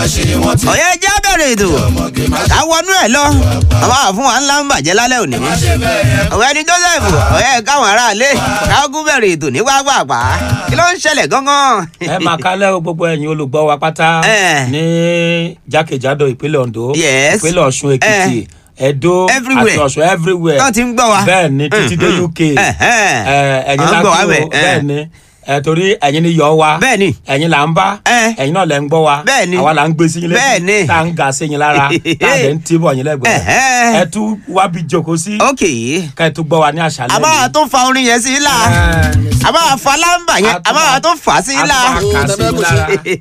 ọ̀yẹ́ ẹja bẹ̀rẹ̀ ètò ká wọnú ẹ̀ lọ bàbá wà fún wa ńlá ń bàjẹ́ lálẹ́ òní. ọ̀gbẹ́ni Joseph ọ̀yẹ́ káwọn aráalé káàkú bẹ̀rẹ̀ ètò ní pápá kí ló ń ṣẹlẹ̀ gángan. ẹ máa kálẹ̀ o gbogbo ẹ̀yin olùgbọ́ wa pátá Eh. ní jákèjádò ìpínlẹ̀ Ondo Yes. ìpínlẹ̀ Ọ̀ṣun Èkìtì Ẹdó Everywhere. àti Ọ̀ṣun everywhere Tán ti ń gbọ́ wa. bẹ́ẹ̀ ni títí dé Mhm. UK Ẹ̀hẹ́n. Eh, ẹ̀yin À ń la gbọ́ wa kí bẹ̀, o eh. bẹ́ẹ̀ ni ẹ torí ẹ̀yin ni yọ̀ wa Bẹ́ẹ̀ ni. ẹ̀yin là ń bá Eh. ẹ̀yin náà lẹ ń gbọ́ wa Bẹ́ẹ̀ ni. àwa là ń gbé sí yín Bẹ́ẹ̀ ni. tá à ń ga sí yín lára tá à dẹ̀ ń tìbọ̀ yín lẹ́gbẹ̀ẹ́ Ẹ̀hẹ́n. ẹ tún wá bí jókòó sí ok ká ẹ tún gbọ́ wa ní àṣálẹ́ àbá wa tó fa orin yẹn sí i la Eh. àbá wa fa lámbà yẹn A tún àbá wa máa- tó fà á sí i la. a tún máa kà sí yín lára.